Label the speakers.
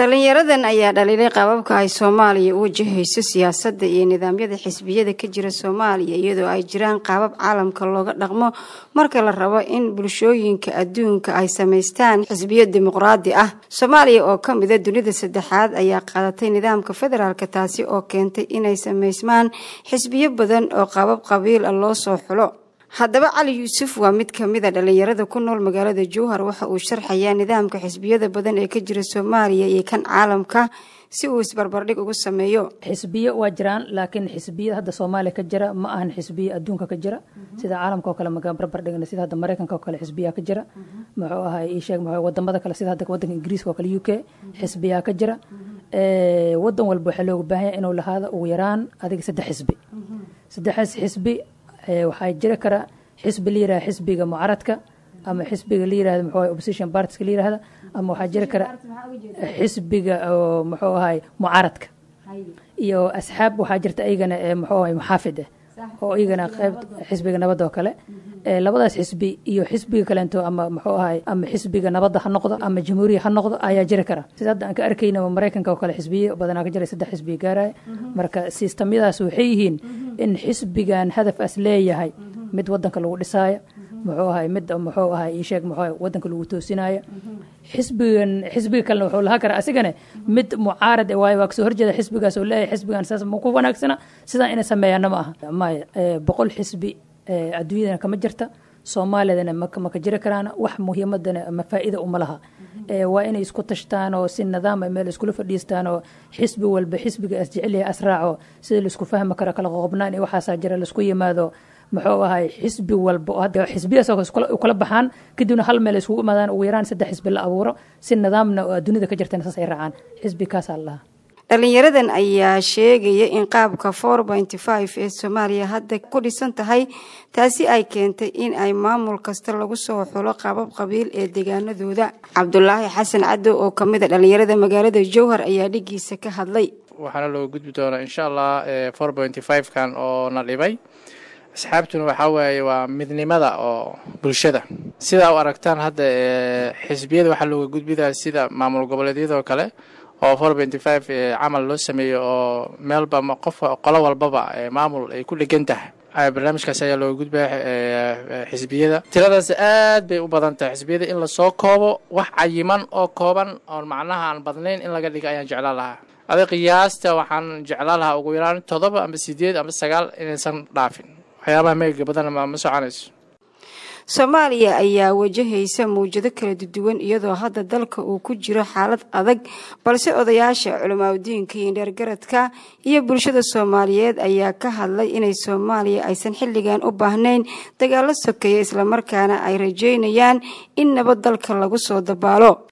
Speaker 1: dhalinyaradan ayaa dhaliilay qaababka ay soomaaliya u wajahayso siyaasadda iyo nidaamyada xisbiyada ka jira soomaaliya iyadoo ay jiraan qaabab caalamka looga dhaqmo marka la rabo in bulshooyinka adduunka ay samaystaan xisbiyo dimuqraadi ah soomaaliya oo ka mida dunida saddexaad ayaa qaadatay nidaamka federaalka taasi oo keentay inay samaysmaan xisbiyo badan oo qaabab qabiil ah loo soo xulo haddaba cali yuusuf waa mid ka mid a dhalinyarada ku nool magaalada jowhar waxa uu sharxayaa nidaamka xisbiyada badan ee ka jira soomaaliya iyo kan caalamka si uu isbarbardhig ugu sameeyo
Speaker 2: xisbiyo waa jiraan laakiin xisbiyada hadda soomaaliya ka jira ma ahan xisbiyo adduunka ka jira sida caalamka oo kale magaan barbardhigna sida hadda maraykanka oo kale xisbiyaa ka jira muxuu ahay ii sheeg muxuu wadamada kale sida hadda wadanka ingiriiska oo kale u k xisbiyaa ka jira wadan walba waxaa looga baahan yahay inuu lahaado ugu yaraan adiga saddex xisbi saddexdaas xisbi waxaa jiri kara xisbi la yirahda xisbiga mucaradka ama xisbiga la yirahda muxuu opposition partiska la yirahda ama waxaa jiri kara xisbiga oo muxuu ahay mucaradka iyo asxaab waxaa jirta iyagana muxuu ahay muxaafid ah oo iyagana qayb xisbiga nabadda oo kale labadaas xisbi iyo xisbiga kaleento ama muxuu ahay ama xisbiga nabadda ha noqdo ama jamhuuriya ha noqdo ayaa jiri kara sida hadda aan ka arkayna maraykanka oo kale xisbiyo badanaa ka jira saddex xisbiya gaaraya marka sistamyadaas waxay yihiin in xisbigan hadafas leeyahay mid wadanka lagu dhisaayo muxuu ahay mid muxuu ahay isheeg muxuu wadanka lagu toosinaayo xisbigan xisbiga kalena wuxuu lahaa karaa asigane mid mucaarad waayo waa kasoo horjeeda xisbigaas oo leeyahay xisbigan saas ma ku wanaagsana sidaa inay sameeyaana ma aha maya boqol xisbi adduunyadana kama jirta soomaaliyadana maka jiri karaan wax muhiimadana ama faa'iida uma laha waa inay isku tashtaan oo si nidaama meel iskula fadhiistaan oo xisbi walba xisbiga as jecelyahay asraaco sida laisku fahmi karo kala qoqobnaan iyo waxaasaa jira laisku yimaado muxuu ahay xisbi walba oo xisbiyaas kala baxaan kadibna hal meel iskugu imaadaan ugu yaraan saddex xisbi la abuuro si nidaamna dunida ka jirtana saas ay raacaan xisbi kaasaa lahaa
Speaker 1: dhalinyaradan ayaa sheegaya in qaabka four pointy five ee soomaaliya hadda ku dhisan tahay taasi ay keentay in ay maamul kasta lagu soo xulo qaabab qabiil ee deegaanadooda cabdulaahi xasan cadow oo kamid a dhalinyarada magaalada jowhar ayaa dhigiisa ka hadlay
Speaker 3: waxaana looga gudbi doonaa insha allah four pointy five kan oo na dhibay asxaabtuna waxaa waaye waa midnimada oo bulshada sidaa u aragtaan hadda xisbiyada waxaa looga gudbidaa sida maamul goboleedyadoo kale oo four pointy five camal loo sameeyo oo meelba qof qolo walbaba maamul ay ku dhegan tahay barnaamijkaas ayaa looga gudbaya xisbiyada tiradaas aad bay u badan tahay xisbiyada in lasoo koobo wax cayiman oo kooban oon macnaha aan badnayn in laga dhiga ayaan jeclaan lahaa adig qiyaasta waxaan jeclaan lahaa ugu yaraan toddoba ama sideed ama sagaal inaysan dhaafin waxyaabaha meega badan ma soconayso
Speaker 1: soomaaliya ayaa wajahaysa mawjado kala duwan iyadoo hadda dalka uu ku jiro xaalad adag balse odayaasha culimaadudiinka iyo dheergaradka iyo bulshada soomaaliyeed ayaa ka hadlay inay soomaaliya aysan xilligan u baahnayn dagaalo sokeeya islamarkaana ay rajeynayaan in nabad dalka lagu soo dabaalo